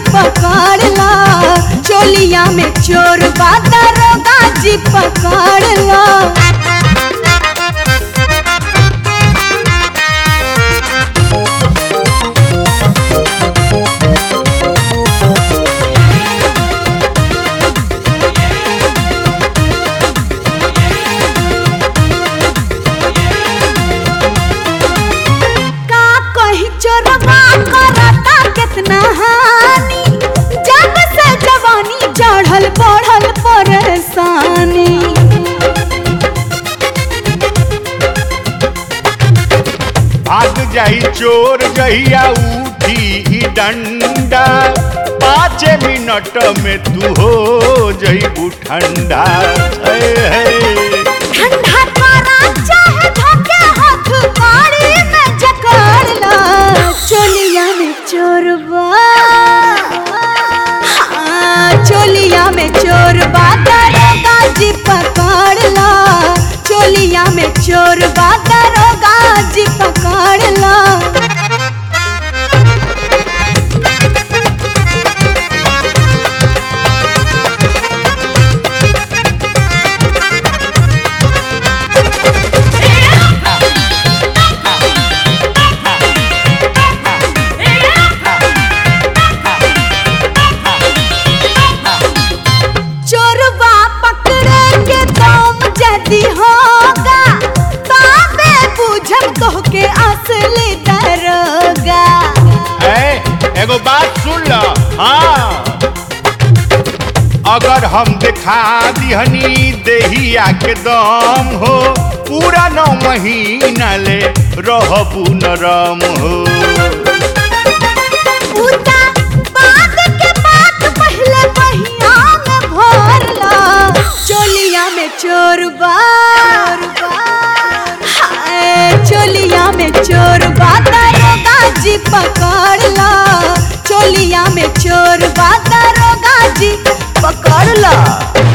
पकड़ ला चोलिया में चोर बा दरोगा जी पकड़ ला का कहीं चोरवा करता कितना हानि जब से जवानी चढ़ल बढ़ल परेशानी भाग जाई चोर जहिया उठी ई डंडा पाँच मिनट में तू हो जईबू ठंडा हे, हे। ठंडा करा चाहे धोके हाथ काड़ी में जकड़ ला चोलिया में चोरबा हाँ, चोलिया में चोरबा दरोगा जी पकड़ ला चोलिया में चोरबा दरोगा जी पकड़ ला चोरवा पकड़े के दम जदी होगा ताबे बुझम तोहके असली दरोगा ए, एगो बात सुन ल हाँ अगर हम दिखा दिहनी देहिया के दम हो पूरा नौ महीना ले रहबू नरम हो उता बात के बात पहले पहिया में भर ला चोलिया में चोरबा हाय, चोलिया में चोरबा दरोगा जी पकड़ ला चोलिया में चोरबा दरोगा जी पकड़ ला